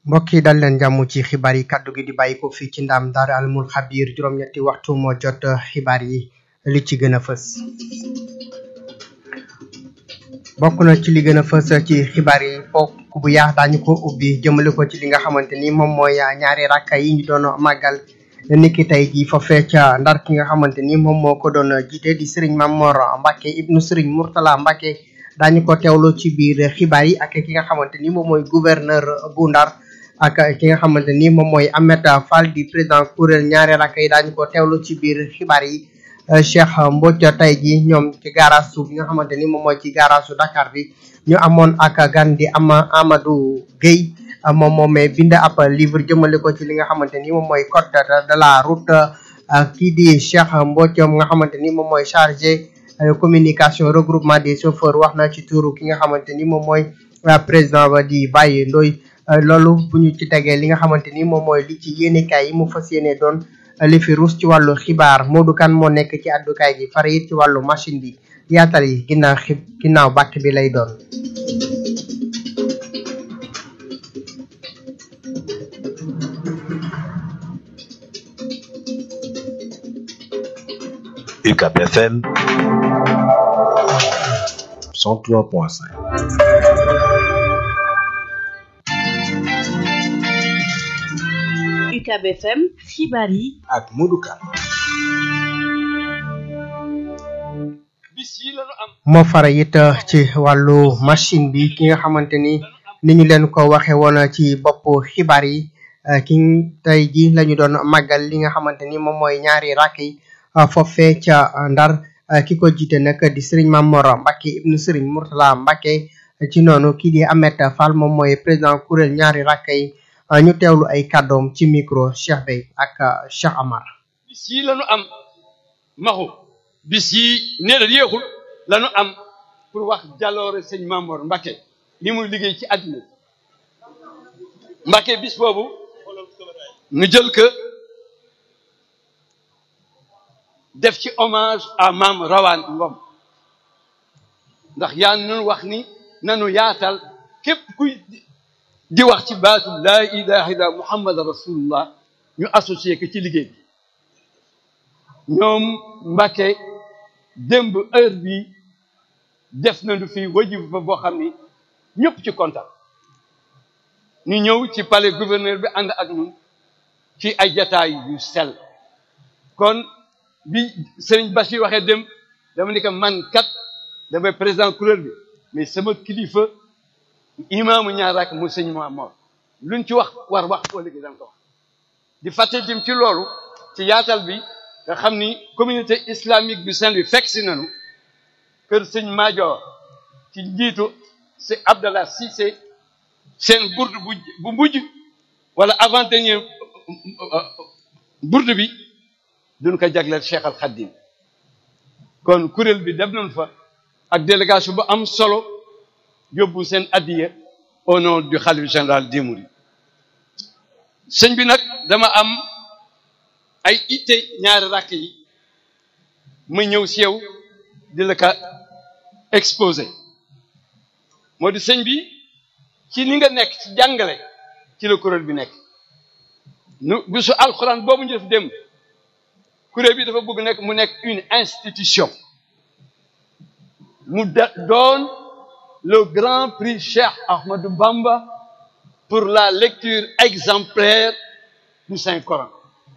mbokk yi dal leen jàmm ci xibaar yi kaddu gi di bàyyi ko fii ci ndam daara almul xabir juróom-ñetti waxtu moo jot xibaar yi li ci gën a fës bokk na ci li gën a fës ci xibaar yi foofu bu yaax daañu ko ubbi jëmale ko ci li nga xamante ni moom mooy ñaari rakka yi ñu doon màggal niki tey jii foofee ca ndar ki nga xamante ni moom moo ko doon jiite di sëriñ Mamor Mbacke ibnu sëriñ Mourtala Mbacke daañu ko teewlu ci biir xibaar yi ak ki nga xamante ni moom mooy gouverneur bu ndar ak ki nga xamante ni moom mooy Ahmed Fall di président kuréel ñaari rakk yi daañu ko teewlu ci biir xibaar yi Cheikh Mbodj tey ji ñoom ci garage su bi nga xamante ni moom mooy ci garage su Dakar bi ñu amoon ak gan di ama Amadou Gueye moom moomee bind ab livre jëmale ko ci li nga xamante ni moom mooy code de la route kii di Cheikh Mbodj nga xamante ni moom mooy chargé communication regroupement des chauffeurs wax na ci tuuru ki nga xamante ni moom mooy président ba di Baye Ndoye loolu bu ñu ci tegee li nga xamante ni moom mooy li ci yéenekaay yi mu fas yéene doon li fi ruus ci wàllu xibaar Modou Kane moo nekk ci àddukaay gi fare it ci wàllu machine bi yaatal yi ginnaaw xib ginnaaw bàkk bi lay doon UCAP FM 103.5 UCAB FM xibaar yi ak Modou Kane moo fara it ci wàllu machine bi ki nga xamante ni ni ñu leen ko waxe woon ci bopp xibaar yi ki tey ji lañu doon màggal li nga xamante ni moom mooy ñaari rakk yi foofee ca ndar ki ko jiite nag di sëriñ Mamor Mbacke ibnu sëriñ Mourtala Mbacke ci noonu kii di Ahmed Fall moom mooy président kuréel ñaari rakk yi ñu teewlu ay kàddoom ci micro Cheikh Bey ak Cheikh Amar bis yi lañu am maxu bis yi nee na yéexul lañu am pour wax jaloore sëñ Mamor Mbacke li muy liggéey ci àddina Mbacke bis boobu ñu jël que def ci hommage à Maam Rawaan Ngom ndax yaa nunu wax ni nanu yaatal képp kuy di wax ci baatu laa ilaha illa muhammad rasulullah ñu associé ko ci liggéey bi ñoom Mbàkke démb heure bi def nañu fi wajib fa boo xam ni ñëpp ci kontaan ñu ñëw ci palais gouverneur bi ànd ak ñun ci ay jataay yu sell kon bi sëriñ Bachir waxee dem dama ni ko man kat damay président couleur bi mais sama kilifa imaamu ñaar rak mu sëñ Mamor luñ ci wax war wax ko léegi danga ko wax di fàtte dim ci loolu ci yaatal bi nga xam ni communauté islamique du Saint-Louis fekk si nañu kër sëñ Maajoor ci njiitu c'est Abdallah Cissé seen bourde bu bu mujj wala avant-dernier bourde bi duñ ko jagleel Cheikh Al Khadim kon kuréel bi dem nañ fa ak délégation bu am solo yóbbu seen addiya au nom du khalife général des mourides sëñ bi nag dama am ay itte ñaari rakk yi ma ñëw si yow di la ka exposé moo di sëñ bi ci ni nga nekk ci jàngale ci la kuréel bi nekk nu bisu alxuraan boobu ñu def dem kuréel bi dafa bëgg nekk mu nekk une institution mu doon le grand prix Cheikh Ahmadou Bamba pour la lecture exemplaire du Saint Coran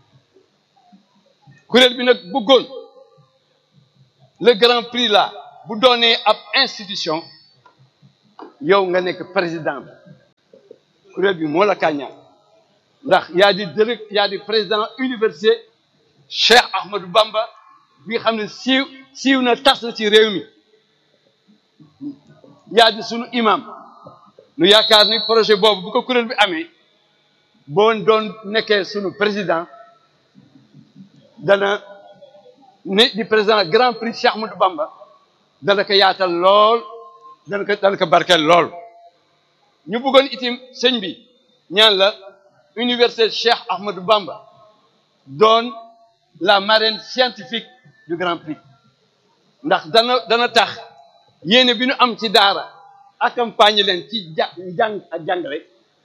kuréel bi nag bëggoon le grand prix là bu doonee ab institution yow nga nekk président bi kuréel bi moo la kàññaan ndax yaa di direct yaa di président université Cheikh Ahmadou Bamba bi nga xam ne siiw siiw na tas na ci réew mi yaa di sunu imam nu yaakaar ni projet boobu bu ko kuréel bi amee boo doon nekkee sunu président dana ne di président grand prix Cheikh Ahmadou Bamba dana ko yaatal lool dana ko dana ko barkeel lool ñu bëggoon itim sëñ bi ñaan la université Cheikh Ahmadou Bamba doon la marraine scientifique du grand prix ndax dana dana tax yéene bi ñu am ci daara accompagner leen ci ja jàng ak jàngale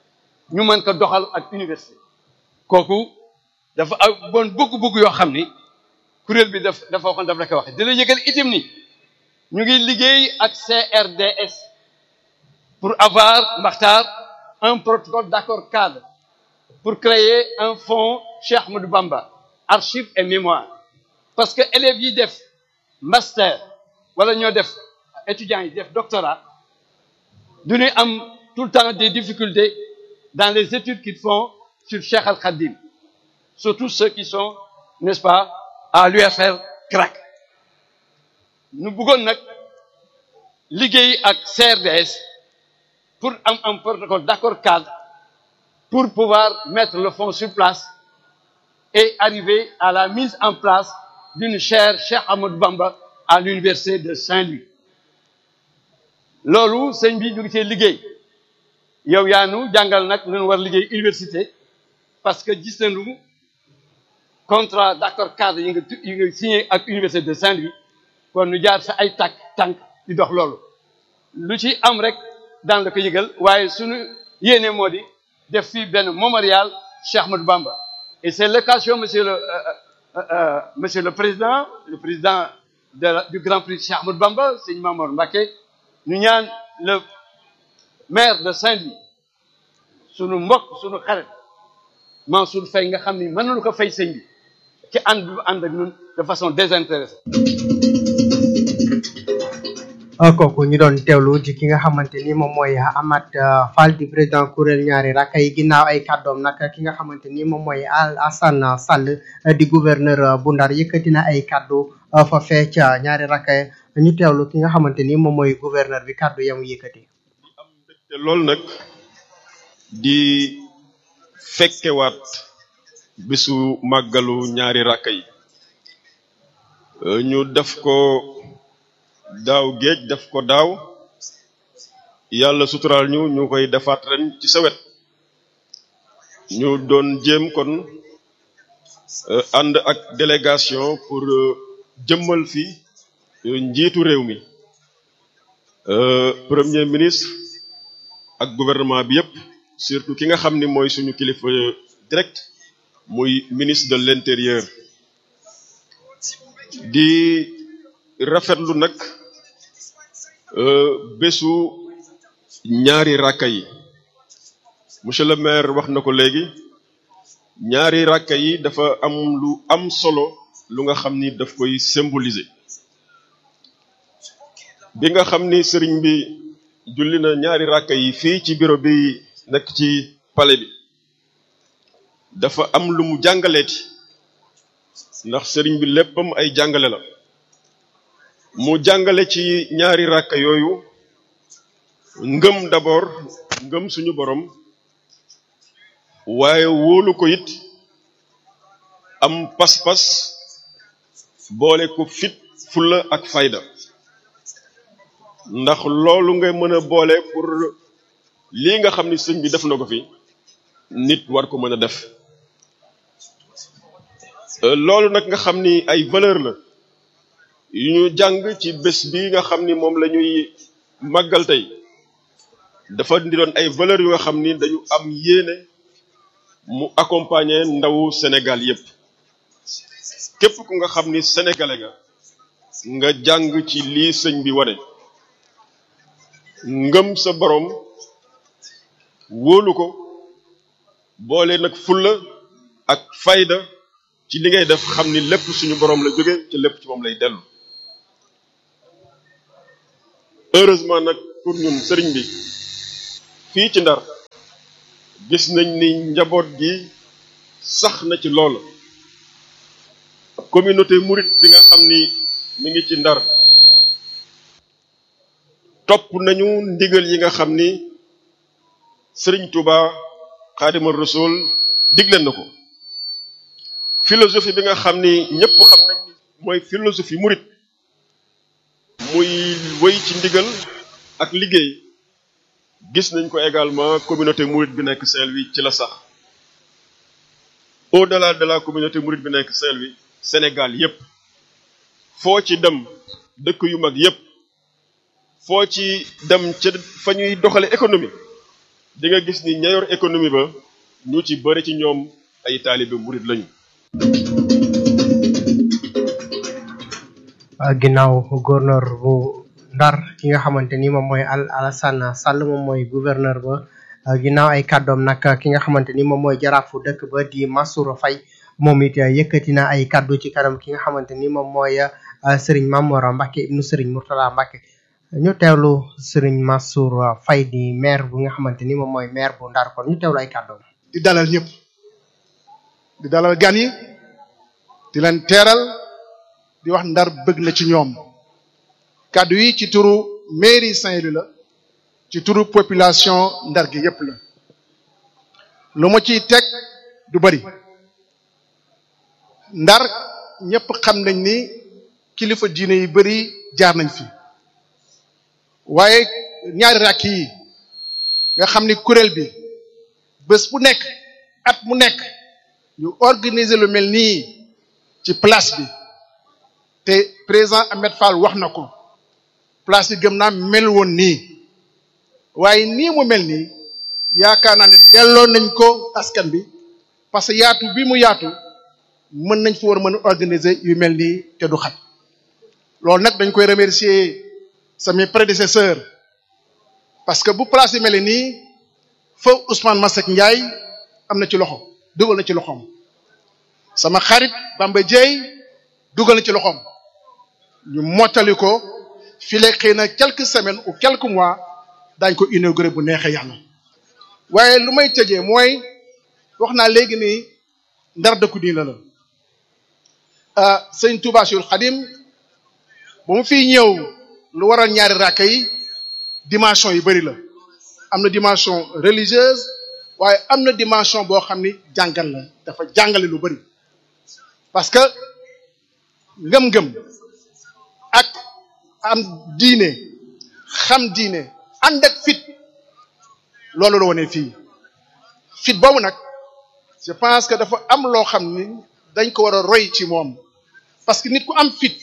ñu mën ko doxal ak université kooku dafa am bon bëgg-bëgg yoo xam ni kuréel bi daf dafa waxoon daf la ko waxe dina yëgal itam ni ñu ngi liggéey ak CRDS pour avoir Makhtar un protocole d'accord cadre pour créer un fonds Cheikh Ahmadou Bamba archives et mémoire parce que élèves yi def master wala ñoo def étudiants yi def doctorat du ñuy am tout le temps des difficultés dans les études qu'ils font sur Cheikh Al Khadim surtout ceux qui sont n'est-ce pas à l'UFR CRAC ñu bëggoon nag liggéey ak CRDS pour am un protocole d'accord cadre pour pouvoir mettre le fonds sur place et arriver à la mise en place d'une chaire Cheikh Ahmadou Bamba à l'université de Saint-Louis loolu sëñ bi ñu ngi cee liggéey yow yaa nu jàngal nag lu ñu war liggéey université parce que gis nañu contrat d'accord cadre yi nga yi nga signé ak université de Saint-Louis kon nu jaar sa ay tànk tànk di dox loolu lu ci am rek daan la ko yëgal waaye suñu yéene moo di def fii benn mémorial Cheikh Ahmadou Bamba et c'est l'occasion monsieur le euh, euh, monsieur le président le président de la, du Grand Prix Cheikh Ahmadou Bamba Sëñ Mamour Mbacké ñu ñaan le maire de Saint-Louis sunu mbokk sunu xarit Mansour Faye nga xam ni mën nañu ko fay sëñ bi ci ànd bu ànd ak ñun de façon désintéressée kooku ñu doon teewlu ci ki nga xamante ni moom mooy Amath Fall di président kuréel ñaari rakk yi ginnaaw ay kàddoom nag ki nga xamante ni moom mooy Al Assane Sall di gouverneur bu Ndar yëkkati na ay kàddu fa fee ca ñaari rakk ñu teewlu ki nga xamante ni moom mooy gouverneur bi kàddu yamu yëkkati. am mbégte loolu nag di fekkewaat bisu màggalu ñaari rakk yi ñu def ko. daaw géej def ko daaw yàlla suturaal ñu ñu koy defaat ren ci sa wet ñu doon jéem kon ànd ak délégation pour jëmmal fi njiitu réew mi premier ministre ak gouvernement bi yépp surtout ki nga xam ni mooy suñu kilifa direct muy ministre de l'intérieur di rafetlu nag bésu ñaari rakka yi monsieur le maire wax na ko léegi ñaari rakka yi dafa am lu am solo lu nga xam ni daf koy symboliser bi nga xam ni sëriñ bi julli na ñaari rakka yi fii ci bureau bi nekk ci palais bi dafa am lu mu jàngaleeti ndax sëriñ bi léppam ay jàngale la mu jàngale ci ñaari ràkka yooyu ngëm d'abord ngëm suñu borom waaye wóolu ko it am pas-pas boole ko fit fulla ak fayda ndax loolu nga mën a boole pour lii nga xam ni sëñ bi def na ko fi nit war ko mën a def loolu nag nga xam ni ay valeur la yu ñu jàng ci bés bi nga xam ni moom la ñuy màggal tey dafa di doon ay valeurs yu nga xam ni dañu am yéene mu accompagner ndawu Sénégal yépp képp ku nga xam ni sénégalais nga nga jàng ci lii sëñ bi wane ngëm sa borom wóolu ko boole nag fulla ak fayda ci li ngay def xam ni lépp suñu borom la jóge ci lépp ci moom lay dellu heureusement nag pour ñun sëriñ bi fii ci ndar gis nañ ni njaboot gi sax na ci lool communauté murit bi nga xam ni mi ngi ci ndar topp nañu ndigal yi nga xam ni sëriñ Touba Xaadima Rasul digle na ko philosophie bi nga xam ni ñëpp xam nañ ni mooy philosophie murit muy wéy ci ndigal ak liggéey gis nañ ko également communauté mouride bi nekk Saint-Louis ci la sax au-delà de la communauté mouride bi nekk Saint-Louis Sénégal yépp foo ci dem dëkk yu mag yépp foo ci dem ca fa ñuy doxale économie di nga gis ni ña yor économie ba ñu ci bëri ci ñoom ay taalibe murit lañu ginnaaw gouverneur bu ndar ki nga xamante ni moom mooy Al Alassane Sall moom mooy gouverneur ba ginnaaw ay kàddoom nag ki nga xamante ni moom mooy jaraafu dëkk ba di Mansour Faye moom it yëkkati na ay kàddu ci kanam ki nga xamante ni moom mooy Serigne Mamora Mbacke ibnu Serigne Mourtala Mbacke ñu teewlu Serigne Mansour Faye di maire bu nga xamante ni moom mooy maire bu ndar kon ñu teewlu ay kàddoom. di dalal ñëpp di dalal gan yi di leen teeral di wax ndar bëgg na ci ñoom kàddu yi ci turu mairie Saint-Louis la ci turu population ndar gi yépp la lu ma ciy teg du bari ndar ñëpp xam nañ ni kilifa diine yi bari jaar nañ fi waaye ñaari rakk yi nga xam ni kuréel bi bés bu nekk at mu nekk ñu organiser lu mel nii ci place bi te président Ahmed Fall wax na ko place bi gëm naa mel woon nii waaye nii mu mel nii yaakaar naa ne delloo nañ ko askan bi parce que yaatu bi mu yaatu mën nañ fi war a mën a organiser yu mel nii te du xat loolu nag dañ koy remercier samay prédécesseurs parce que bu place yi mel nii fa Ousmane Masseck Ndiaye am na ci loxo dugal na ci loxoom sama xarit Bamba Dieye dugal na ci loxoom ñu mottali ko fii la xëy na quelques semaines ou quelques mois daañ ko inauguré bu neexee yàlla waaye lu may tëjee mooy wax naa léegi ni ndar dëkku diina la ah sëñ Touba Cheikhul Khadim ba mu fiy ñëw lu waral ñaari raaka yi dimension yu bari la am na dimension religieuse waaye am na dimension boo xam ni jàngal la dafa jàngale lu bari parce que ngëm-ngëm ak am diine xam diine ànd ak fit loolu la wone fii fit boobu nag je pense que dafa am loo xam ni dañ ko war a roy ci moom parce que nit ku am fit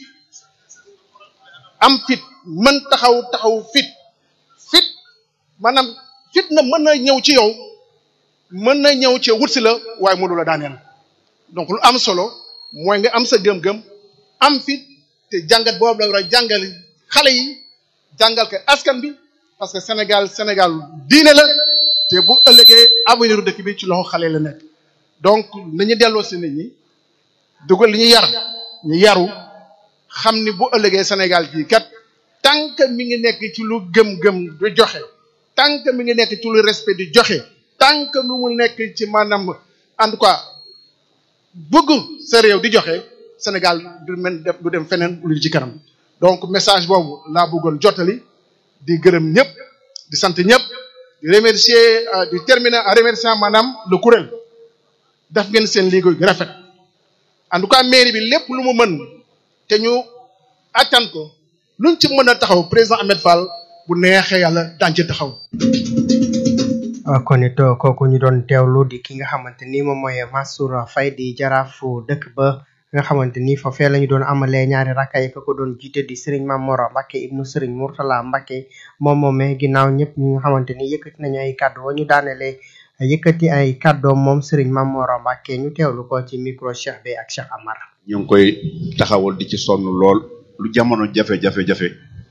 am fit mën taxaw taxaw fit fit maanaam fit na mën na ñëw ci yow mën na ñëw ci wut si la waaye mënu la daaneel donc lu am solo mooy nga am sa gëm-gëm am fit te jàngat boobu la war a jàngal xale yi jàngal ko askan bi parce que Sénégal Sénégal diine la te bu ëllëgee avenir dëkk bi ci loxo xale la nekk donc nañu delloo si nit ñi dugal li ñu yar ñu yaru xam ni bu ëllëgee Sénégal bii kat tant que mi ngi nekk ci lu gëm-gëm di joxe tant que mi ngi nekk ci lu respect di joxe tant que nu mu nekk ci maanaam en tout cas bëgg sa réew di joxe Sénégal du men def du dem feneen lu ci kanam donc message boobu laa bëggoon jottali di gërëm ñëpp di sant ñëpp di remercier di terminer en remerciant maanaam le kuréel def ngeen seen liggéey gi rafet en tout cas mairie bi lépp lu mu mën te ñu attan ko luñ ci mën a taxaw président Ahmed Fall bu neexee yàlla daañu ci taxaw. kon it kooku ñu doon teewlu di ki nga xamante ni moom mooy Mansour Faye di jaraafu dëkk ba nga xamante ni foofee la ñu doon amalee ñaari rakka yi ko doon jiite di Serigne Mamoro Mbacke ibnu Serigne Mourtala Mbacke moom moomee ginnaaw ñëpp ñi nga xamante ni yëkkati nañu ay kàddu wa ñu daanelee yëkkati ay kàddoom moom Serigne Mamoro Mbacke ñu teewlu ko ci micro Cheikh bi ak Cheikh Amar. ñu ngi koy taxawal di ci sonn lool lu jamono jafe-jafe jafe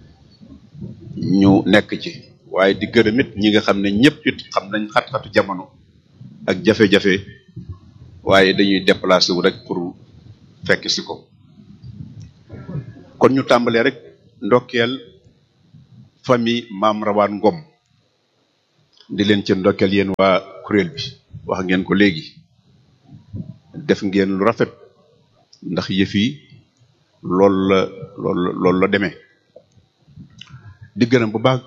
ñu nekk ci waaye di gërëm it ñi nga xam ne ñëpp it xam nañ xat-xatu jamono ak jafe-jafe waaye dañuy déplacé wu rek pour fekk si ko kon ñu tàmbalee rek ndokkeel famille maam rawaan ngom di leen ci ndokkeel yéen waa kuréel bi wax ngeen ko léegi def ngeen lu rafet ndax yëf yi loolu la loolu la loolu la demee di gërëm bu baax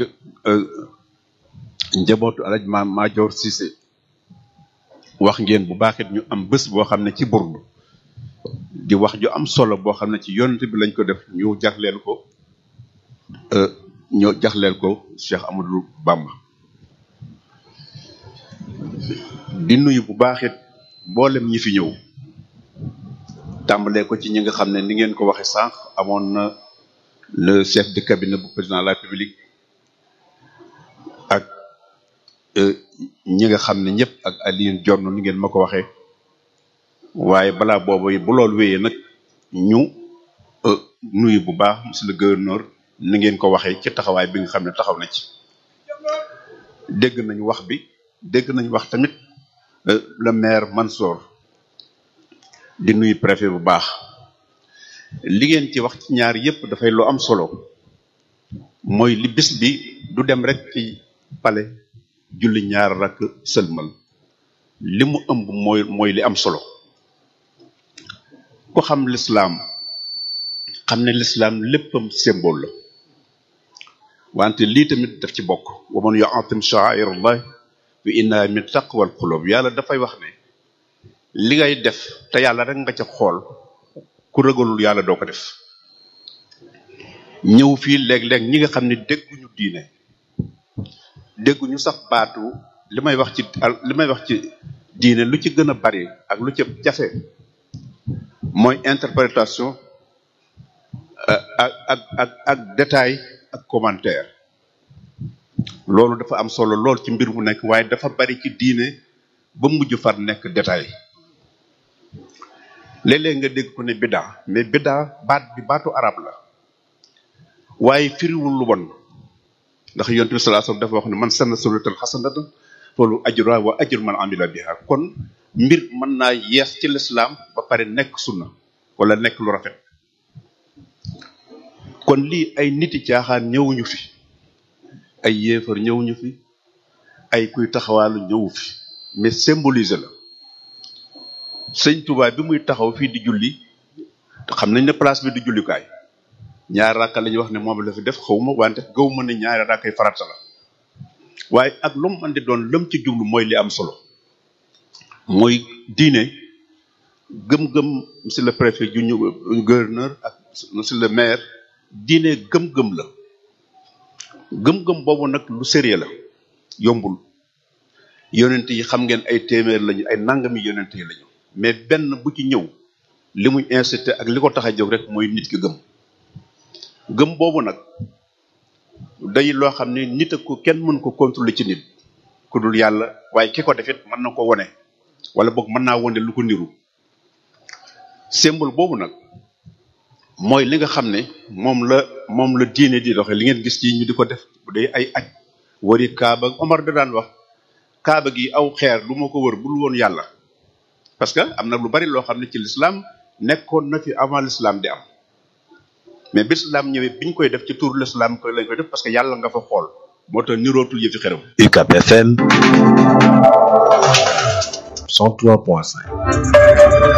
njabootu alaj ma Maajoor Cissé wax ngeen bu baax it ñu am bés boo xam ne ci burdu di wax ju am solo boo xam ne ci yonent bi lañ ko def ñu jagleel ko ñu jagleel ko Cheikh Amadou Bamba di nuyu bu baax it mboolem ñi fi ñëw tàmbalee ko ci ñi nga xam ne ni ngeen ko waxe sànq amoon na le chef de cabinet bu président de la République ak ñi nga xam ne ñëpp ak Alioune Diorno ni ngeen ma ko waxee waaye balaa boobu bu loolu wéyee nag ñu nuyu bu baax monsieur le gouverneur ni ngeen ko waxee ci taxawaay bi nga xam ne taxaw na ci dégg nañu wax bi dégg nañu wax tamit le maire Mansour di nuyu préfet bu baax li ngeen ci wax ci ñaar yépp dafay lu am solo mooy li bis bi du dem rek ci pale julli ñaar rakk sëlmal li mu ëmb mooy mooy li am solo ku xam lislaam xam ne lislaam léppam symbole la wante lii tamit daf ci bokk wa man yu'azzim sha'air allah fa innaha min taqwal qulub yàlla dafay wax ne li ngay def te yàlla rek nga ca xool ku ragalul yàlla doo ko def ñëw fii léeg-léeg ñi nga xam ne dégguñu diine dégguñu sax baatu li may wax ci li may wax ci diine lu ci gën a bari ak lu ci jafe mooy interprétation ak ak ak ak détail ak commentaire loolu dafa am solo lool ci mbir mu nekk waaye dafa bari ci diine ba mujj far nekk détail léeg-léeg nga dégg ko ne biddaa mais biddaa baat bi baatu arab la waaye firiwul lu bon ndax yonent bi sallallahu alayhi wasallam dafa wax ne man sanna sunnatan hasanatan loolu ajruha wa ajru man amila biha kon mbir mën naa yees ci lislaam ba pare nekk sunna wala nekk lu rafet kon lii ay niti caaxaan ñëwuñu fi ay yéefar ñëwuñu fi ay kuy taxawaalu ñëwu fi mais symboliser la sëñ Touba bi muy taxaw fii di julli xam nañ ne place bi di jullikaay ñaari rakka la ñuy wax ne moom la fi def xawma wante gaw ma ne ñaari rakkay farata la waaye ak lu mu mën di doon lëm ci jublu mooy li am solo mooy diine gëm-gëm monsieur le préfet ju ñu gouverneur ak monsieur le maire diine gëm-gëm la gëm-gëm boobu nag lu sérieux la yombul yonent yi xam ngeen ay téeméer lañu ay nangami yonent yi lañu mais benn bu ci ñëw li muy incité ak li ko tax a jóg rek mooy nit ki gëm gëm boobu nag day loo xam ne nit ak ko kenn mën ko contrôler ci nit ku dul yàlla waaye ki ko defit mën na ko wone wala boog mën naa wone lu ko niru symbole boobu nag mooy li nga xam ne moom la moom la diine di doxe li ngeen gis ci ñu di ko def bu dee ay aj wari kaaba Omar da daan wax kaaba gi aw xeer lu ma ko wër bul woon yàlla parce que am na lu bari loo xam ne ci l'islam nekkoon na fi avant l'islam di am mais bi l'islam ñëwee biñ koy def ci tur l'islam koy lañ koy def parce que yàlla nga fa xool moo tax nirootul yëfi xeram UCAB FM 103.5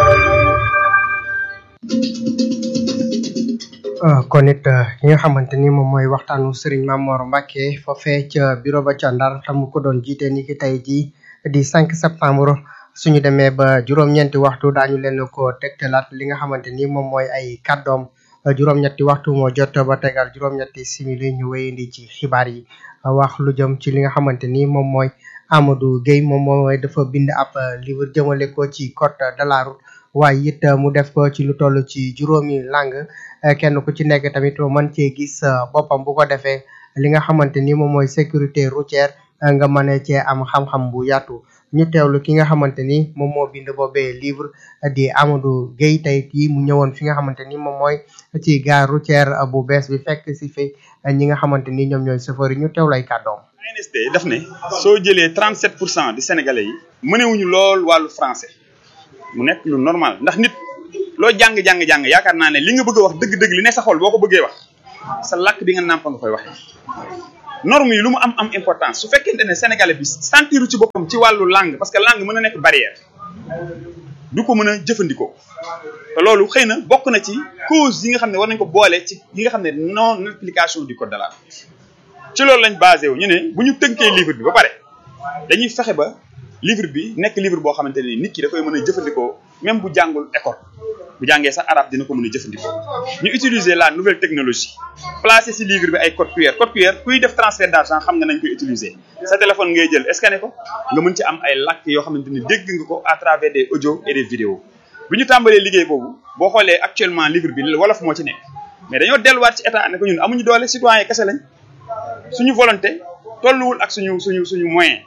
kon it ki nga xamante ni moom mooy waxtaanu Serigne Mamor Mbacke foofee ca bureau ba ca Ndar tam ko doon jiite ni ki tey jii di 5 septembre suñu demee ba juróom-ñeenti waxtu daañu leen ko tegtalaat li nga xamante ni moom mooy ay kàddoom juróom-ñetti waxtu moo jot ba tegal juróom-ñetti simili ñu wéyandi ci xibaar yi wax lu jëm ci li nga xamante ni moom mooy Amadou Gueye moom mooy dafa bind ab livre jëmale ko ci code de la route waaye it mu def ko ci lu toll ci juróomi langue kenn ku ci nekk tamit mën cee gis boppam bu ko defee li nga xamante ni moom mooy sécurité routière nga mën cee am xam-xam bu yaatu ñu teewlu ki nga xamante ni moom moo bind boobee livre di Amadou Gueye tey kii mu ñëwoon fi nga xamante ni moom mooy ci gare routière bu bees bi fekk si fi ñi nga xamante ni ñoom ñooy chauffeur yi ñu teewlu ay kàddoom. ANSD daf ne soo jëlee 37 pour cent di sénégalais yi mënewuñu lool wàllu français mu nekk lu normal ndax nit loo jàng-jàng-jàng yaakaar naa ne li nga bëgg a wax dëgg-dëgg li ne sa xol boo ko bëggee wax sa làkk bi nga nàmpa nga koy waxee norme yi lu mu am am importance su fekkente ne sénégalais bi sentiru ci boppam ci wàllu langue parce que langue mën a nekk barrière du ko mën a jëfandikoo te loolu xëy na bokk na ci cause yi nga xam ne war nañ ko boole ci yi nga xam ne non application du code de la route ci loolu lañ basé wu ñu ne bu ñu tënkee livre bi ba pare dañuy fexe ba livre bi nekk livre boo xamante ne nit ki da koy mën a jëfandikoo même bu jàngul école bu jàngee sax arabe dina ko mën a jëfandikoo ñu utiliser la nouvelle technologie placer ci livre bi ay code QR code QR kuy def transfert d'argent xam nga nañ koy utiliser sa téléphone ngay jël scanner ko nga mën ci am ay làkk yoo xamante ni dégg nga ko à travers des audios et des vidéos bu ñu tàmbalee liggéey boobu boo xoolee actuellement livre bi wolof moo ci nekk mais dañoo delluwaat ci état ne ko ñun amuñu doole citoyen kese lañ suñu volonté tolluwul ak suñu suñu suñu moyen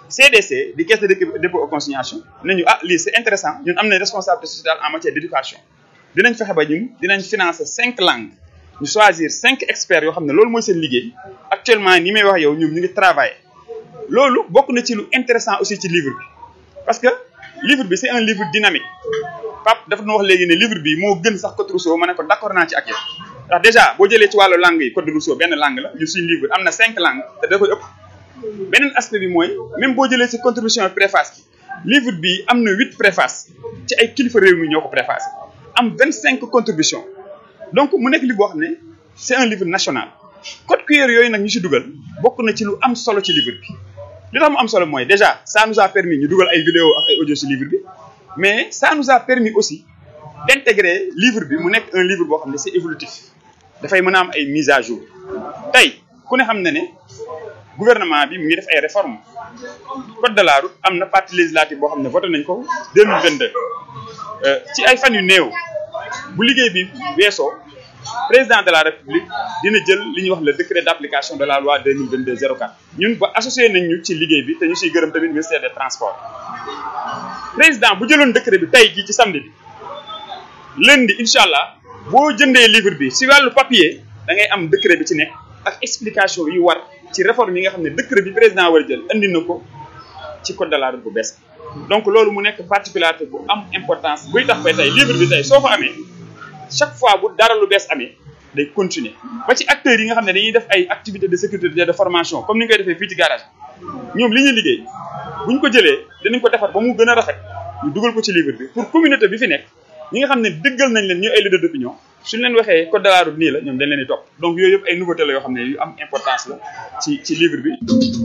CDC di caisse de dépôt et consignation nañu ah lii c'est intéressant ñun am nañ responsabilité sociale en matière d'éducation dinañ fexe ba ñun dinañ financer cinq langues ñu choisir cinq experts yoo xam ne loolu mooy seen liggéey actuellement ni may wax yow ñoom ñu ngi travailler loolu bokk na ci lu intéressant aussi ci livre bi parce que livre bi c'est un livre dynamique Pape dafa nu wax léegi ne livre bi moo gën sax Code Rousseau ma ne ko d'accord naa ci ak yow ndax déjà boo jëlee ci wàllu langue yi Code Rousseau benn langue la ñu suñu livre am na cinq langues te da koy ëpp beneen aspect bi mooy même boo jëlee ci contribution préface bi livre bi am na huit préface ci ay kilifa réew mi ñoo ko préfacé am vingt cinq contributions donc mu nekk livre boo xam ne c'est un livre national code QR yooyu nag ñu ci dugal bokk na ci lu am solo ci livre bi li tax mu am solo mooy déjà ça nous a permis ñu dugal ay vidéo ak ay audio ci livre bi mais ça nous a permis aussi d'intégrer livre bi mu nekk un livre boo xam ne c'est évolutif dafay mën a am ay mise à jour tey ku ne xam na ne gouvernement bi mu ngi def ay réformes code de la route am na partie législative boo xam ne voté nañ ko 2022 ci ay fan yu néew bu liggéey bi weesoo président de la république dina jël li ñuy wax le décret d'application de la loi 2022 04 ñun ba associé nañ ñu ci liggéey bi te ñu siy gërëm tamit ministère des transports président bu jëloon décret bi tey jii ci samedi bi lundi incha allah boo jëndee livre bi si wàllu papier da ngay am décret bi ci nekk ak explication yu war ci réforme yi nga xam ne décret bi président war a jël andi na ko ci code de la route bu bees donc loolu mu nekk particularité bu am importance buy tax ba tey livre bi tey soo ko amee chaque fois bu dara lu bees amee day continuer ba ci acteurs yi nga xam ne dañuy def ay activités de sécurité de formation comme ni ñu koy defee fii ci garage ñoom li ñuy liggéey bu ñu ko jëlee dinañ ko defar ba mu gën a rafet ñu dugal ko ci livre bi pour communauté bi fi nekk ñi nga xam ne dëggal nañ leen ñu ay leader d'opinion suñ leen waxee code de la route nii la ñoom dañ leen di topp donc yooyu yëpp ay nouveauté la yoo xam ne yu am importance la ci ci livre bi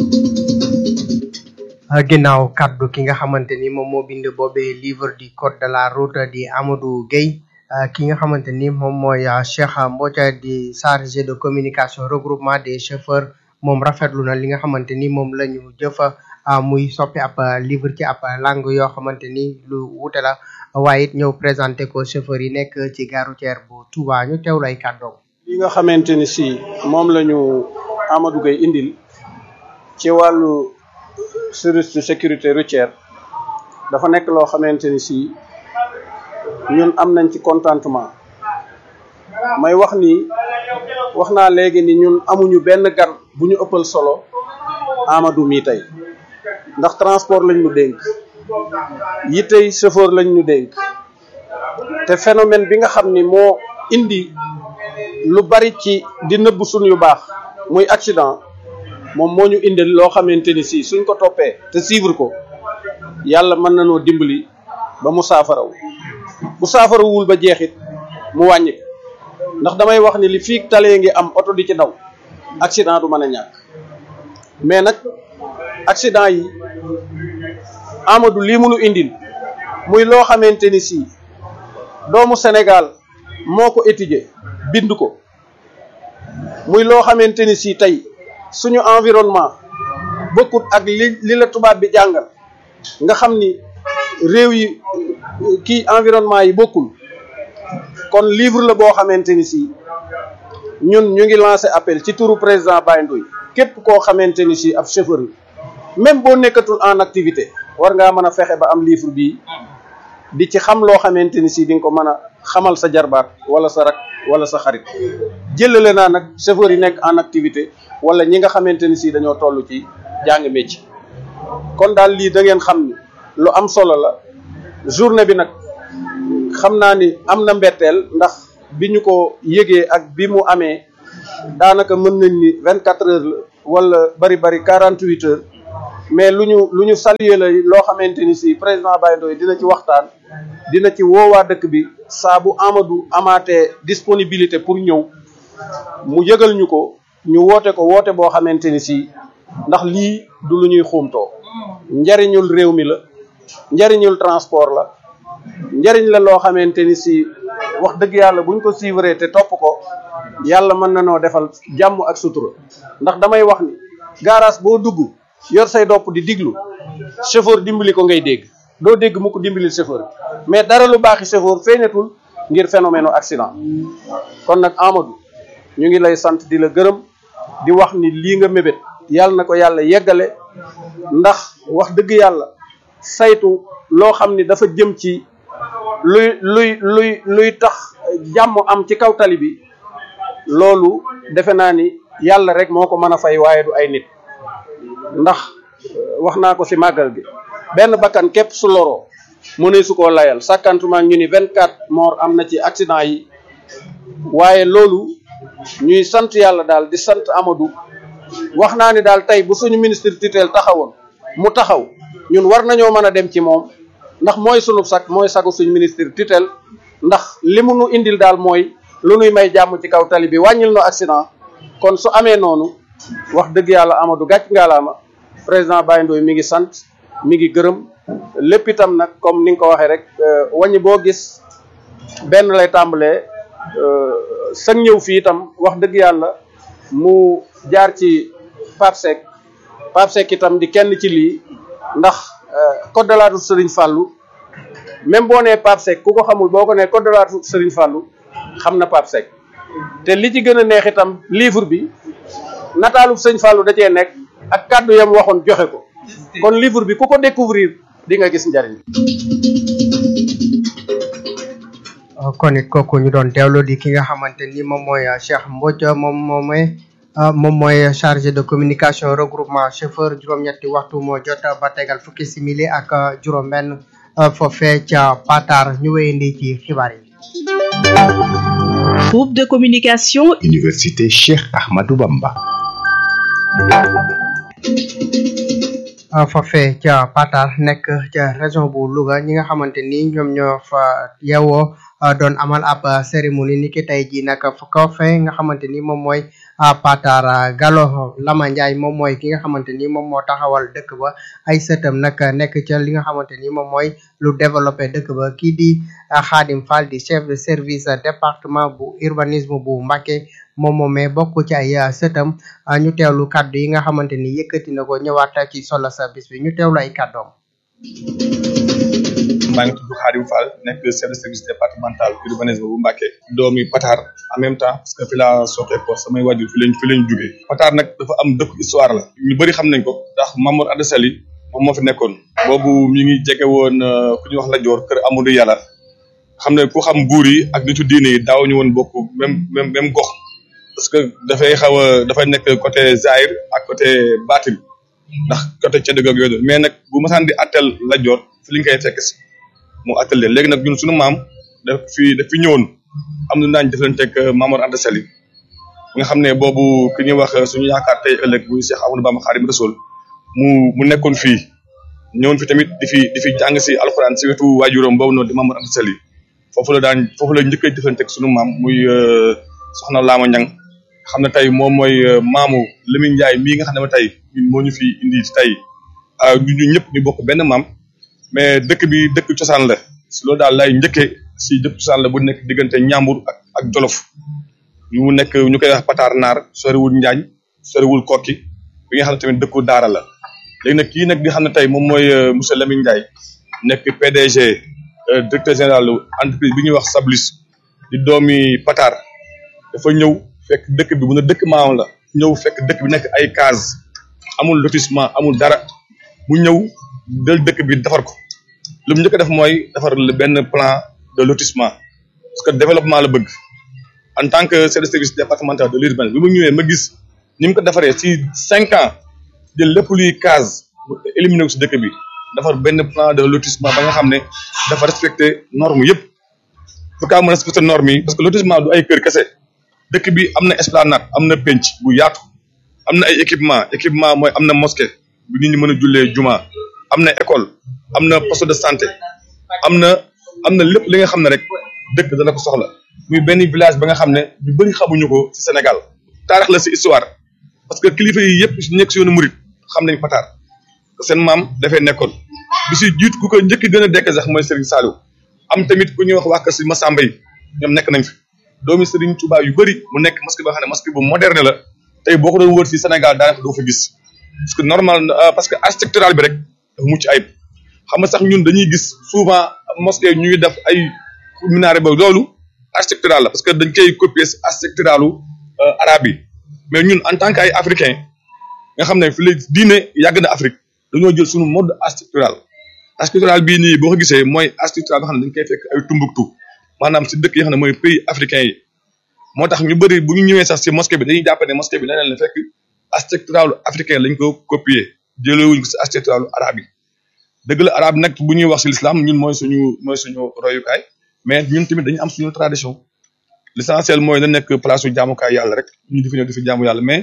ginnaaw kaddu ki nga xamante ni moom moo bind boobee livre du code de la route di Amadou Gueye ki nga xamante ni moom mooy Cheikh Mbodja di chargé de communication regroupement des chauffeurs moom rafetlu na li nga xamante ni moom la ñu jëfa muy soppi ab livre ci ab langue yoo xamante ni lu wute la waaye it ñëw présenté ko chauffeur yi nekk ci gare routière bu Touba ñu teewlu ay kàddoom. li nga xamante ni si moom la ñu Amadou Gueye indil ci wàllu service de sécurité routière dafa nekk loo xamante ni si ñun am nañ ci contentement may wax ni wax naa léegi ni ñun amuñu benn gan bu ñu ëppal solo Amadou mii tey ndax transport lañ ñu dénk yi tey chauffeur lañ ñu dénk te phénomène bi nga xam ni moo indi lu bari ci di nëbb suñ yu baax muy accident moom moo ñu indil loo xamante ni si suñ ko toppee te suivre ko yàlla mën na noo dimbali ba mu saafaraw bu saafarawul ba jeexit mu wàññi ndax damay wax ni li fii talee ngi am oto di ci daw accident du mën a ñàkk mais nag accident yi Amadou lii munu indil muy loo xamante ni si doomu Sénégal moo ko étudier bind ko muy loo xamante ni si tey suñu environnement bokkut ak li li la tubaab bi jàngal nga xam ni réew yi kii environnement yi bokkul kon livre la boo xamante ni si ñun ñu ngi lancé appel ci turu président Baye Ndoye képp koo xamante ni si ab chauffeur la même boo nekkatul en activité war ngaa mën a fexe ba am livre bii di ci xam loo xamante ni si di nga ko mën a xamal sa jarbaat wala sa rak wala sa xarit jëlale naa nag chauffeur yi nekk en activité wala ñi nga xamante ni si dañoo toll ci jàng métier kon daal lii da ngeen xam ni lu am solo la journée bi nag xam naa ni am na mbetteel ndax bi ñu ko yëgee ak bi mu amee daanaka mën nañ ni vingt quatre heures la wala bari bari quarante huit heures mais lu ñu lu ñu saluer la loo xamante ni si président Baye Ndoye dina ci waxtaan dina ci woowaa dëkk bi saa bu Amadou amaatee disponibilité pour ñëw mu yëgal ñu ko ñu woote ko woote boo xamante ni si ndax lii du lu ñuy xuumtoo njariñul réew mi la njariñul transport la njariñ la loo xamante ni si wax dëgg yàlla buñ ko suivre te topp ko yàlla mën na noo defal jàmm ak sutura ndax damay wax ni garage boo dugg yor say dopp di diglu chauffeur dimbali ko ngay dégg doo dégg mu ko dimbali chauffeur mais dara lu baaxi chauffeur feeñatul ngir phénomène accident kon nag Amadou ñu ngi lay sant di la gërëm di wax ni lii nga mébét yàlla na ko yàlla yeggale ndax wax dëgg yàlla saytu loo xam ni dafa jëm ci luy luy luy luy tax jàmm am ci kaw tali bi loolu defe naa ni yàlla rek moo ko mën a fay waaye du ay nit ndax wax naa ko ci màggal gi benn bakkan képp su loroo mu ne su koo layal sàkkantuma ñu ni vingt quatre morts am na ci accident yi waaye loolu ñuy sant yàlla daal di sant Amadou wax naa ni daal tey bu suñu ministre tutelle taxawoon mu taxaw ñun war nañoo mën a dem ci moom ndax mooy sunu sag mooy sagu suñu ministre tutelle ndax li mu nu indil daal mooy lu nuy may jàmm ci kaw tali bi wàññil no accident kon su amee noonu wax dëgg yàlla Amadou gàcc ngaalaama président Baye Ndoye mi ngi sant mi ngi gërëm lépp itam nag comme ni nga ko waxee rek wàññi boo gis benn lay tàmbalee sag ñëw fii itam wax dëgg yàlla mu jaar ci Pape Seck Pape Seck itam di kenn ci lii ndax code de la route Serigne Fallou même boo nee Pape Seck ku ko xamul boo ko nee code de la route Serigne Fallou xam na Pape Seck te li ci gën a neex itam livre bi nataalu Sëñ Fallou da cee nekk ak kàddu yam waxoon joxe ko kon livre bi ku ko découvrir di nga gis njariñ kon it kooku ñu doon teewlu di ki nga xamante ni moom mooy Cheikh Mbodj moom moom mooy moom mooy chargé de communication regroupement chauffeur juróom-ñetti waxtu moo jot ba tegal fukki simili ak juróom-benn foofee ca Patar ñu wéyandi ci xibaar yi. Groupe de communication. Université Cheikh Ahmadou Bamba. foofee ca Patar nekk ca région bu Louga ñi nga xamante ni ñoom ñoo fa yeewoo doon amal ab cérémonie ni ki tey jii nag ko fe nga xamante ni moom mooy Patar Gallo Lama Ndiaye moom mooy ki nga xamante ni moom moo taxawal dëkk ba ay sëtam nag nekk ca li nga xamante ni moom mooy lu développé dëkk ba kii di Khadim Fall di chef de service département bu urbanisme bu Mbacké moom moomee bokk ci ay sëtam ñu teewlu kàddu yi nga xamante ni yëkkati na ko ñëwaat ci solo sa bis bi ñu teewlu ay kàddoom. maa ngi tudd Khadim Fall nekk chef de service départemental urbanisme bu Mbacké doomi Patar en même temps parce que fi laa soqee ko samay wàjjur fi lañ fi lañ jugee Patar nag dafa am dëkk histoire la ñu bëri xam nañ ko ndax Mamour Anda Sali moom moo fi nekkoon boobu mi ngi jege woon ku ñuy wax la joor kër Amadou Yàlla xam ne ku xam buur yi ak nitu diine yi daaw ñu woon bokk même même même gox parce que dafay xaw a dafay nekk côté Zahir ak côté Batin ndax côté ca dëgg ak yooyu mais nag bu masaan di attel la joor fi li ñu koy fekk si mu attel leen léegi nag ñun suñu maam daf fi daf fi ñëwoon am na daañu jëflanteeg Mamour Anta Sali nga xam ne boobu ki ñuy wax suñu yaakaar tey ëllëg bu Cheikh Amadou Bamba Xaadimu Rasuul mu mu nekkoon fii ñëwoon fi tamit di fi di fi jàng si alxuraan si wetu waajuram boobu noonu di Mamour Anta Sali foofu la daan foofu la njëkk a jëflanteeg suñu maam muy soxna Laama Ñang xam ne tey moom mooy maamu Lamine Ndiaye mii nga xam ne tey ñun moo ñu fi indi tey ñu ñëpp ñu bokk benn maam mais dëkk bi dëkk cosaan la si loolu daal lay njëkkee si dëkk cosaan la bu nekk diggante Ñambur ak ak Jolof ñu nekk ñu koy wax Patar Naar soriwul Njaañ soriwul Kokki bi nga xam ne tamit dëkku Daara la léegi nag kii nag di xam ne tey moom mooy monsieur Lamine Ndiaye nekk PDG directeur général entreprise bi ñuy wax Sablis di doomi Patar dafa ñëw fekk dëkk bi bu ne dëkk maam la ñëw fekk dëkk bi nekk ay case amul lotissement amul dara mu ñëw del dëkk bi defar ko lu mu njëkk a def mooy defar benn plan de lotissement parce que développement la bëgg en tant que chef de service départemental de l'urbanisme bi mu ñëwee ma gis ni mu ko defaree ci cinq ans jël lépp luy case éliminé ko si dëkk bi defar benn plan de lotissement ba nga xam ne dafa respecté norme yëpp bu kaa mën respecté norme yi parce que lotissement du ay kër kese dëkk bi am na esplanade am na penc bu yaatu am na ay équipement équipement mooy am na mosquée bu nit ñi mën a jullee juma am na école am na poste de santé am na am na lépp li nga xam ne rek dëkk dana ko soxla muy benn village ba nga xam ne ñu bëri xamuñu ko ci Sénégal taarix la ci histoire parce que kilifa yi yëpp ci nekk ci yoonu murit xam nañ Patar seen maam dafay nekkoon bi si jiit ku ko njëkk gën a dekk sax mooy Serigne Saliou am tamit ku ñuy wax waa kër si Massamba yi ñoom nekk nañ fi doomi Serigne Touba yu bëri mu nekk mosquée ba xam ne mosquée bu moderne la tey boo ko doon wër fii Sénégal daanaka doo fa gis parce que normal parce que architectural bi rek dafa mucc ayib xam nga sax ñun dañuy gis souvent mosquée ñuy def ay minaret ba loolu architectural la parce que dañ koy copier si architecturalu arabe yi mais ñun en tant que ay africain nga xam ne fi léegi diine yàgg na Afrique dañoo jël suñu mode architectural architectural bii nii boo ko gisee mooy architectural nga xam ne dañ koy fekk ay Tombouctou maanaam si dëkk yi nga xam ne mooy pays africain yi moo tax ñu bëri bu ñu ñëwee sax si mosquée bi dañuy jàpp ne mosquée bi leneen la fekk architectural africain lañ ko copier jëlee wuñ ko si architectural arabe yi dëgg la arabe nag bu ñuy wax si l'islam ñun mooy suñu mooy suñu royukaay mais ñun tamit dañu am suñu tradition l'essentiel mooy na nekk place su jaamukaay yàlla rek ñu di fi ñëw di fi jaamu yàlla mais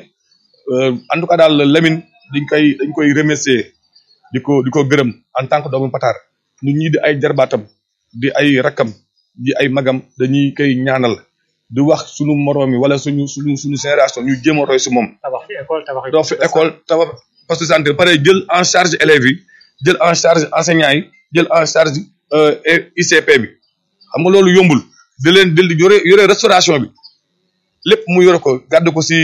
en tout cas daal Lamine dañ koy dañ koy remercier di ko di ko gërëm en tant que doomu Pataar ñun ñii di ay jarbaatam di ay rakkam di ay magam dañuy koy ñaanal di wax suñu moroom yi wala suñu suñu suñu génération ñu jéem a roy si moom. tabax fi école tabax doo fi école tabax poste de santé pare jël en charge élèves yi jël en charge enseignants yi jël en charge ICP bi xam nga loolu yombul di leen di yore yore restauration bi lépp mu yore ko gàdd ko si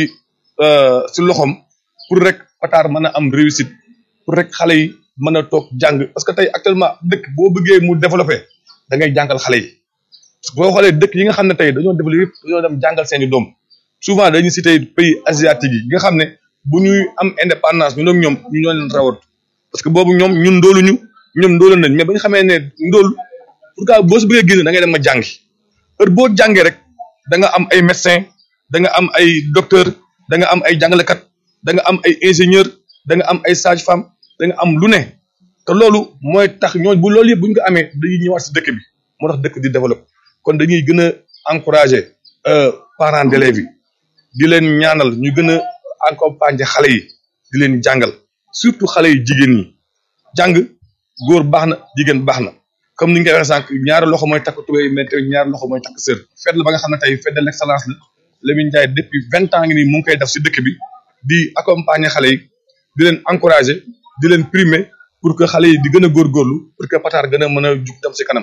si loxoom pour rek Pataar mën a am réussite pour rek xale yi mën a toog jàng parce que tey actuellement dëkk boo bëggee mu développé da ngay jàngal xale yi boo xoolee dëkk yi nga xam ne tey dañoo développé yëpp dañoo dem jàngal seeni doom souvent dañuy cité pays asiatique yi nga xam ne bu ñuy am indépendance ñu ak ñoom ñu ñoo leen rawat parce que boobu ñoom ñun ndóoluñu ñoom ndóolu nañ mais ba ñu xamee ne ndóol pour que boo si bëggee génn da ngay dem ma jàngi heure boo jàngee rek da nga am ay médecin da nga am ay docteur da nga am ay jàngalekat da nga am ay ingénieur da nga am ay sage femme da nga am lu ne te loolu mooy tax ñooñu bu loolu yëpp bu ñu ko amee dañuy ñëwaat si dëkk bi moo tax dëkk di développé kon dañuy gën a encouragé parents d'élèves yi di leen ñaanal ñu gën a accompagner xale yi di leen jàngal surtout xale yi jigéen ñi jàng góor baax na jigéen baax na comme ni nga koy waxee sànq ñaari loxo mooy takk tubéy mais tamit ñaari loxo mooy takk sër fête la ba nga xam ne tey fête de l'excellence la Lamine Ndiaye depuis vingt ans ngi nii mu ngi koy def si dëkk bi di accompagner xale yi di leen encourager di leen primer pour que xale yi di gën a góorgóorlu pour que Pataar gën a mën a jug dem si kanam.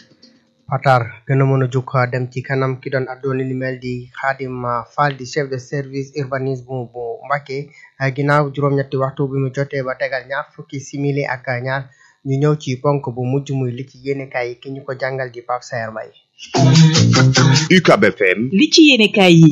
Pataar gën a mën a jug dem ci kanam ki doon addoon li mel di Khadim Fall di chef de service urbanisme bu Mbacké ginnaaw juróom-ñetti waxtu bi mu jotee ba tegal ñaar fukki simili ak ñaar ñu ñëw ci ponk bu mujj muy li ci yéenekaay yi ki ñu ko jàngal di Pape Saer Mbaye UCAB FM li ci yéenekaay yi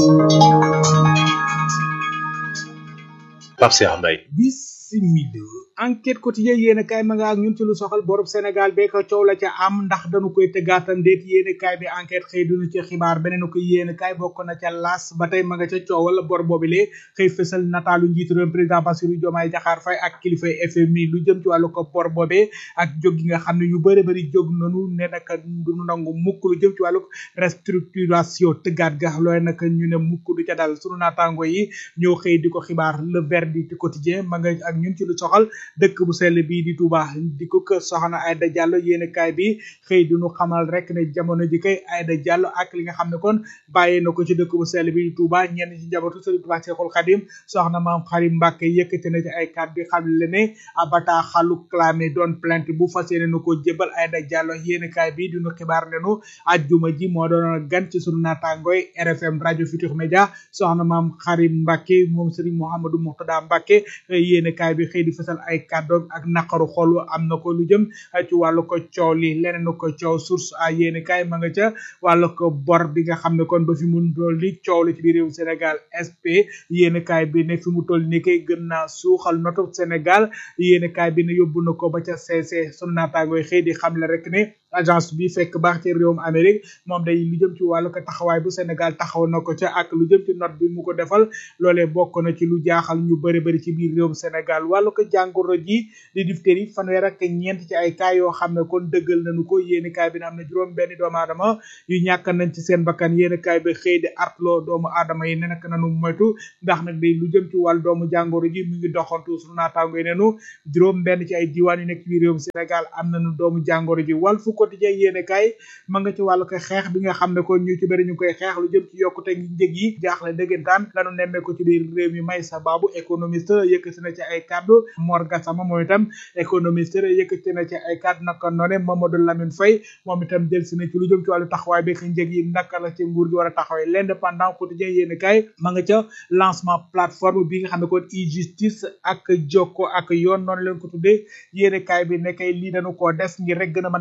Pape Saer Mbaye bisimila enquête quotidien yéen kaay ma nga ak ñun ci lu soxal borub Sénégal bee ko coow la ca am ndax dañu koy tëggaatam déet yéen kaay bi enquête xëy dunu ci xibaar beneen ko yéen kaay bokk na ca las ba tey ma nga ca coowal bor boobilee xëy fësal nataalu njiitu réew président Bassirou Diomaye Diakhar Faye ak kilifay FMI lu jëm ci wàllu ko bor boobee ak jóg gi nga xam ne ñu bëri bëri jóg nanu ne naka duñu nangu mukk lu jëm ci wàllu restructuration tëggaat ga looy naka ñu ne mukk du ca dal sunu naataango yi ñoo xëy di ko xibaar le verdict quotidien ma nga ak ñun ci lu soxal dëkk bu sell bii di Touba di ko kër soxna Aïda Diallo yéene kaay bi xëy duñu xamal rek ne jamono ji kay Aïda Diallo ak li nga xam ne kon bàyyee na ko ci dëkk bu sell bi di Touba ñenn ci njabootu Sëriñ Touba Cheikhul Khadim soxna maam Xarim Mbàkke yëkkati na ci ay kàddu bi xam le ne abata xalu clamé doon plainte bu fas yéene na ko jébal Aïda Diallo yéene kaay bi duñu xibaar ne nu ajjuma ji moo doon gan ci sunu naataangooy RFM rajo Futur Média soxna maam Xarim Mbàkke moom Sëriñ Mouhamadou Mouxtada Mbàkke yéene kaay bi xëy di fësal ay kàddoom ak naqaru xol am na ko lu jëm ci wàllu ko coow li leneen ko coow source a yéene kaay ma nga ca wàllu ko bor bi nga xam ne kon ba fi mu toll li coow li ci biir réew Sénégal SP yéene kaay bi ne fi mu toll ni kay gën naa suuxal notu Sénégal yéene kaay bi ne yóbbu na ko ba ca CC sunu naataangooy xëy di xam le rek ne agence bi fekk baax ci réewum Amérique moom day lu jëm ci wàllu ko taxawaay bu Sénégal taxaw na ko ca ak lu jëm ci note bi mu ko defal loolee bokk na ci lu jaaxal ñu bëri bëri ci biir réewum Sénégal wàllu ko jàngoro ji di diphtérie fanweer ak ñeent ci ay cas yoo xam ne kon dëggal nañu ko yéeni kaay bi ne am na juróom benn doomu aadama yu ñàkk nañ ci seen bakkan yéeni kaay bi xëy di artloo doomu aadama yi ne nag nanu moytu ndax nag day lu jëm ci wàllu doomu jàngoro ji mu ngi doxantu suñu naataango yi nenu juróom benn ci ay diwaan yu nekk ci biir réewum Sénégal am nañu doomu jàngoro ji wàll fu quotidien yéene kaay ma nga ci wàllu ko xeex bi nga xam ne kon ñu ci bëri ñu koy xeex lu jëm ci yokkute ngi njëg yi jaaxle dëggantaan lanu nemmee ko ci biir réew mi may sa baabu économiste yëkkati na ci ay kàddu Mor Gassama moom itam économiste yëkkati na ci ay kàddu naka noone Mamadou Lamine Faye moom itam jël si na ci lu jëm ci wàllu taxawaay bi njëg yi naka la ci nguur gi war a taxawee l'indépendant quotidien yéene kaay ma nga ca lancement plateforme bi nga xam ne kon e-justice ak jokko ak yoon noonu leen ko tuddee yéene kaay bi ne kay lii dañu koo def ngir rek gën a mën a jàppandal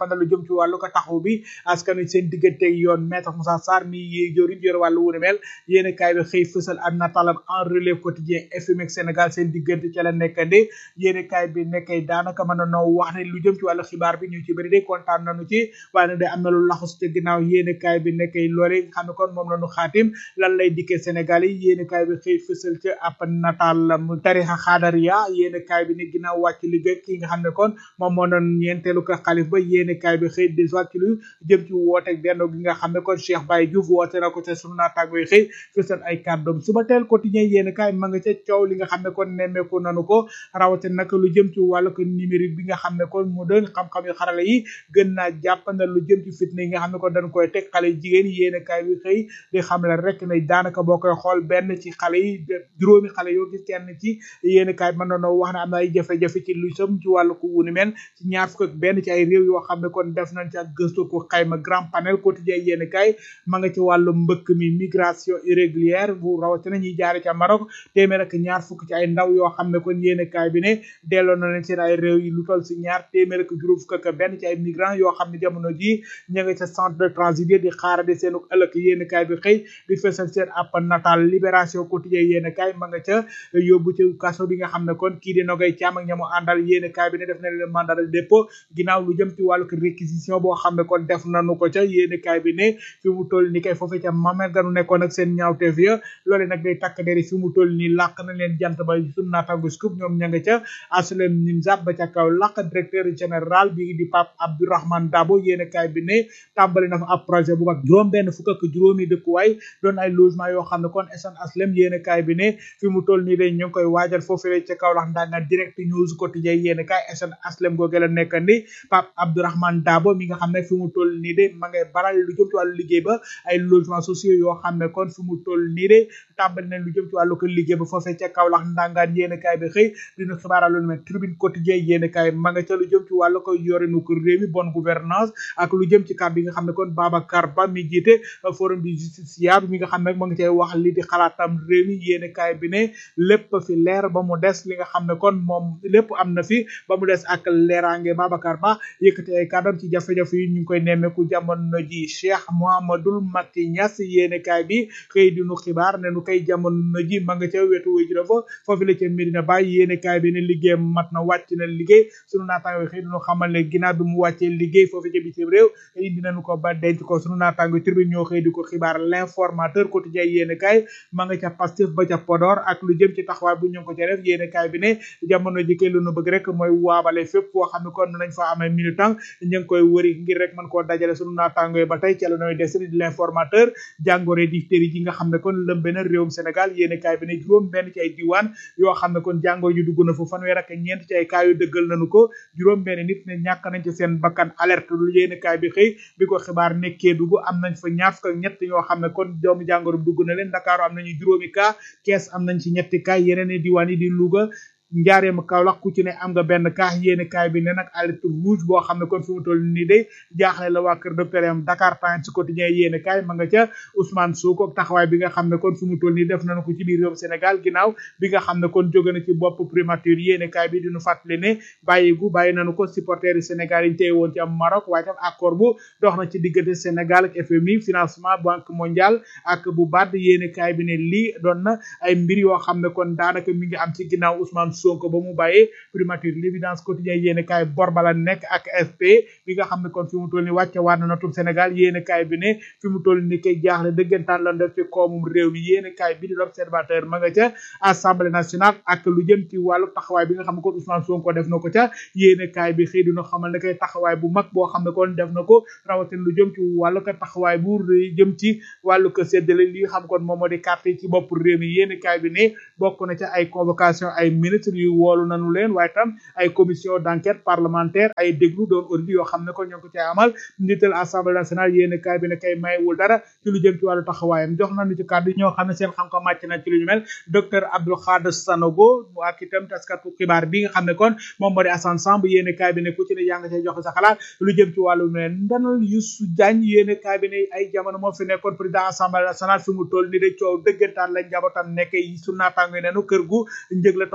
jàppandal lu jëm ci wàllu ko taxaw bi askan wi seen digganteeg yoon maître Moussa Sarr mi yi jëriñ yor wàllu wu ne mel yéen kaay bi xëy fësal ak nataalam en relève quotidien FMX Sénégal seen diggante ca la nekkandi yéen kaay bi nekkay daanaka mën na noo wax ne lu jëm ci wàllu xibaar bi ñu ci bëri de kontaan nañu ci waaye nag de am na lu laxus ca ginnaaw yéen kaay bi nekkay loole nga xam ne kon moom la ñu xaatim lan lay dikkee Sénégal yi yéen kaay bi xëy fësal ca ab nataal mu tarixa xaadariya yéen kaay bi ne ginnaaw wàcc liggéey ki nga xam ne kon moom moo doon ñeenteelu ko xalif ba yéen kaay bi xëy dellusiwaat ci lu jëm ci woote benn gi nga xam ne kon Cheikh Baye Diouf woote na ko ca sunu naataango yi xëy fësal ay kàddoom suba teel quotidien yéen kaay ma nga ca coow li nga xam ne kon nemmeeku nanu ko rawate nag lu jëm ci wàllu ko numérique bi nga xam ne kon mu doon xam-xam yu xarala yi gën naa jàppandal lu jëm ci fitna yi nga xam ne kon dañ koy teg xale jigéen yéen kaay bi xëy di xam la rek ne daanaka boo koy xool benn ci xale yi juróomi xale yoo gis kenn ci yéen kaay mën na wax ne am na ay jafe-jafe ci lu jëm ci wàllu ko wunu men ci ñaar fukk ak benn ci ay réew yoo xam ne kon def nañ ci ak gëstu ko xayma grand panel quotidien yéen kaay ma nga ci wàllu mbëkk mi migration irrégulière bu rawatina ñuy jaare ca Maroc téeméer ak ñaar fukk ci ay ndaw yoo xam ne kon yéen kaay bi ne delloo na leen seen ay réew yi lu toll si ñaar téeméer ak juróom fukk ak benn ci ay migrants yoo xam ne jamono ji ña nga ca centre de transit di xaarade seenu ëllëg yéen kaay bi xëy di fesal seen app natal libération quotidien yéen kaay ma nga ca yóbbu ci kaso bi nga xam ne kon kii di nogay caam ak ñamu àndal yéen kaay bi ne def na leen mandat de dépôt ginnaaw lu jëm ci wàllu réquisition boo xam ne kon def nañu ko ca yéen kaay bi ne fi mu toll ni kay foofu ca mamel ganu nekkoon ak seen ñaawteef ya loole nag day takk deri fi mu toll ni làq na leen jant ba sun naataango scoop ñoom ña nga ca aslem nimzat ba ca kaw làq directeur général bi di Pape Abdourahmane Dabo yéen kaay bi ne tàmbali na fa ab projet bu mag juróom benn fukk ak juróomi dëkkuwaay doon ay logement yoo xam ne kon SN aslem yéen kaay bi ne fi mu toll nii day ñu ngi koy waajal foofu ca kaw lax ndanga direct news quotidien yéen kaay SN aslem googe la nekk ni Pape Abdourahmane Dabo mi nga xam ne fi mu toll nii de ma ngay baral lu jëm ci wàllu liggéey ba ay logements sociaux yoo xam ne kon fi mu toll nii de tàmbali nañ lu jëm ci wàllu ko liggéey ba foofee ca Kaolack ndangaan yéen kaay bi xëy dina xibaaral lu mel tribune quotidien yéen kaay ma nga ca lu jëm ci wàllu ko yorinu ko réew mi bonne gouvernance ak lu jëm ci kàddu yi nga xam ne kon Babacar Ba mi jiite forum du justiciable mi nga xam ne ma nga cay wax li di xalaatam réew mi yéen kaay bi ne lépp fi leer ba mu des li nga xam ne kon moom lépp am na fi ba mu des ak leeraange Babacar Ba yëkkati ay kàddam ci jafe-jafe yi ñu ngi koy nemmeeku jamono ji Cheikh Mouhamadoul Macky Niass yéene kaay bi xëy di nu xibaar ne nu koy jamono ji ma nga ca wetu wéy jura fa foofu la ca Medina Baye yéene kaay bi ne liggéey mat na wàcc na liggéey sunu naataango xëy di nu xamal ne ginnaaw bi mu wàccee liggéey foofu ca bitim réew indi nañu ko ba denc ko sunu naataango tribune ñoo xëy di ko xibaar l'informateur quotidien yéene kaay ma nga ca Pastef ba ca Podor ak lu jëm ci taxawaay bu ñu ngi ko ca def yéene kaay bi ne jamono ji kay lu nu bëgg rek mooy waabale fépp foo xam ne kon nañ fa amee militant ñu ngi koy wëri ngir rek mën koo dajale sunu naataango ba tey ca la nooy des di l'informateur jàngoro diphtérie ji nga xam ne kon lëmbe na réewum Sénégal yéene kaay bi ne juróom benn ci ay diwaan yoo xam ne kon jàngoro ju dugg na fa fanweer ak ñeent ci ay kaa yu dëggal nañu ko juróom benn nit ne ñàkk nañ ci seen bakkan alerte lu yéene kaay bi xëy bi ko xibaar nekkee dugg am nañ fa ñaar fukk ak ñett yoo xam ne kon doomu jàngoro dugg na leen Dakar am nañu juróomi kaa kees am nañ ci ñetti kaa yeneen i diwaan yi di Louga njaareem Kaolack ku ci ne am nga benn kaa yéene kaay bi ne nag alerte rouge boo xam ne kon fi mu toll nii day jaaxle la waa kër docteur am Dakar Times quotidien yéene kaay ma nga ca Ousmane Sonko taxawaay bi nga xam ne kon fi mu toll nii def nañu ko ci biir réewum Sénégal ginnaaw bi nga xam ne kon jóge na ci bopp primature yéene kaay bi diñu fàttali ne bàyyigu bàyyi nañu ko supporters yi Sénégal yi tey woon ci am Maroc waaye tam accord bu dox na ci diggante Sénégal ak FMI financement banque mondiale ak bu BAD yéene kaay bi ne lii doon na ay mbir yoo xam ne kon daanaka mi ngi am ci ginnaaw Ousmane Sonko ba mu bàyyee primature l'évidence quotidien yéene kaay bor bala nekk ak FP bi nga xam ne kon fi mu toll ni wàcce waat na natub Sénégal yéene kaay bi ne fi mu toll ni koy jaaxle dëggantaan lan def ci koomum réew mi yéene kaay bi di l'observateur ma nga ca assemblée nationale ak lu jëm ci wàllu taxawaay bi nga xam ne kon Ousmane Sonko def na ko ca yéene kaay bi xëy dina xamal ne koy taxawaay bu mag boo xam ne kon def na ko rawatina lu jëm ci wàllu ko taxawaay bu jëm ci wàllu ko séddale li xam kon moom moo di carte yi ci bopp réew mi yéene kaay bi ne bokk na ca ay convocation ay ministre yu woolu nanu leen waaye tam ay commission d'enquête parlementaire ay déglu doon audit yoo xam ne ko ñoo ko cay amal njiital assemblée nationale yéen kaay bi ne kay maywul dara ci lu jëm ci wàllu taxawaayam jox nañu ci kàddu ñoo xam ne seen xam-xam màcc na ci lu ñu mel docteur Abdou Khadre Sanogo ak itam taskatu xibaar bi nga xam ne kon moom moo di Assane Samb yéen kaay bi ne ku ci ne yaa nga cay joxe sa xalaat lu jëm ci wàllu mel ndanal Youssou Diagne yéen kaay bi ne ay jamono moo fi nekkoon président assemblée nationale fi mu toll ni de coow dëggantaan lañ njabootam nekk su naataango nenu kër gu njëg la toll na si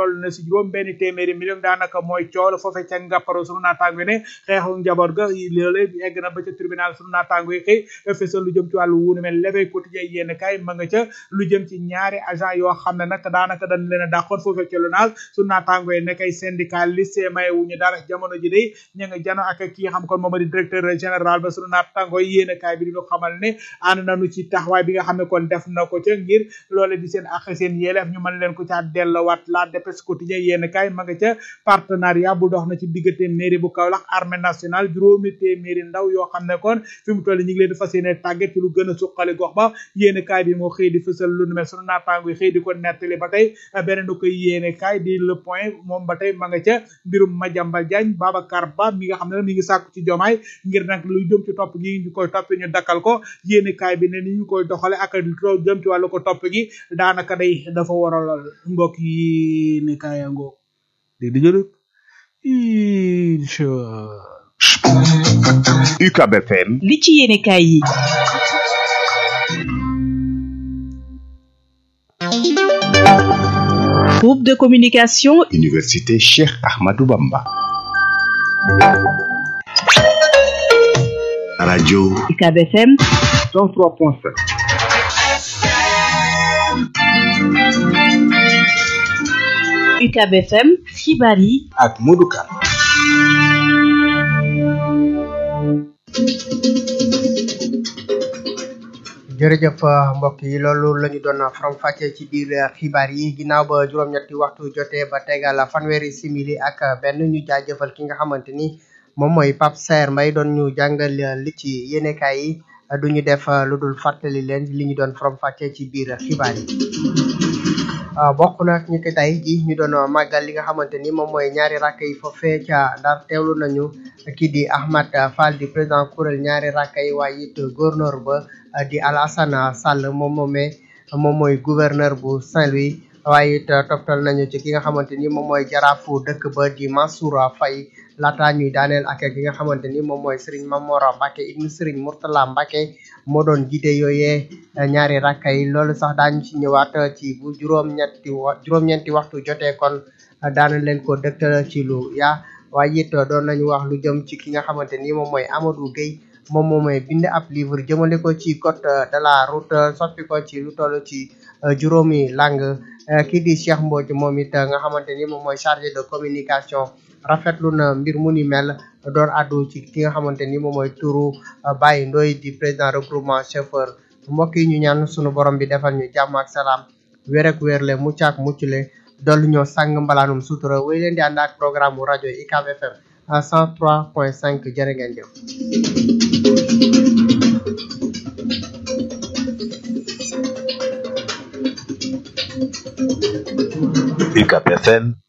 si juróom benn téeméeri million daanaka mooy coow la foofee ca ngàpparo sunu naataango ne xeexu njaboot ga loole egg na ba ca tribunal sunu naataango yi xëy fësal lu jëm ci wàllu wuunu mel levey quotidien yéen kay ma nga ca lu jëm ci ñaari agent yoo xam ne nag daanaka dañ leen a dàqoon foofee ca LONASE sunu naataango yi ne kay syndicaliste maye wuñu dara jamono ji day ña nga jano ak kii xam kon moom di directeur général ba sunu naataango yi yéen kay bi di ñu xamal ne ànd nañu ci taxawaay bi nga xam ne kon def na ko ca ngir loole di seen ak seen yelleef ñu mën leen ko caa dellowaat la dépêche quotidien yéen kay ma nga ca partenariat bu dox na ci diggante mairie bu Kaolack armée nationale juróomi téeméeri ndaw yoo xam ne kon fi mu toll ñu ngi leen di fas yéene tàggat ci lu gën a suqali gox ba yéen kaay bi moo xëy di fësal lu nu mel sunu naataango yi xëy di ko nettali ba tey beneen du koy yéene kaay di le point moom ba tey ma nga ca mbirum Madiambal Diagne Babacar Ba mi nga xam ne mi ngi sàkku ci jomaay ngir nag lu jëm ci topp gi ñu koy topp ñu dakkal ko yéene kaay bi ne ni ñu koy doxale ak lu jëm ci wàllu ko topp gi daanaka day dafa waralal mbokk yi ne kaayango dégg di jëlëg incha UCAB FM li ci yéene kaay yi groupe de communication Université Cheikh Ahmadou Bamba radio UCAB FM 103.7 UCAB FM xibaar yi ak Modou Kane jërëjëf mbokk yi loolu la ñu doon faram fàccee ci biir xibaar yi ginnaaw ba juróom-ñetti waxtu jotee ba tegal fanweeri simili ak benn ñu jaajëfal ki nga xamante ni moom mooy Pape Saer Mbaye doon ñu jàngal li ci yéenekaay yi du ñu def lu dul fàttali leen li ñu doon faram fàccee ci biir xibaar yi. bokk na ñi ko tey ji ñu doon màggal li nga xamante ni moom mooy ñaari rakk yi foofee ca Ndar teewlu nañu kii di Ahmad Fall di président kuréel ñaari rakk yi waaye it gouverneur ba di Alassane Sall moom moomee moom mooy gouverneur bu Saint-Louis waaye it toftal nañu ci ki nga xamante ni moom mooy jaraafu dëkk ba di Mansour Faye laata ñuy daaneel ak ki nga xamante ni moom mooy Serigne Mamora Mbacke ibnu Serigne Mourtala Mbacke moo doon jiite yooyee ñaari rakka yi loolu sax daañu ci ñëwaat ci bu juróom-ñetti wa juróom-ñeenti waxtu jotee kon daana leen ko dëktal ci lu yaa waaye it doon nañu wax lu jëm ci ki nga xamante ni moom mooy Amadou Gueye moom moom mooy bind ab livre jëmale ko ci code de la route soppi ko ci lu toll ci juróomi langue kii di Cheikh Mbodj moom it nga xamante ni moom mooy chargé de communication rafetlu na mbir mu ni mel doon addu ci ki nga xamante ni moom mooy turu Baye Ndoye di président regroupement chauffeur mbokk yi ñu ñaan sunu borom bi defal ñu jàmm ak salaam wér ak wérle mucc ak muccule dollu ñoo sàng mbalaanum sutura wéy leen di ànd ak programme mu rajo UCAB FM à 103.5 jërë ngeen jëf. UCAB FM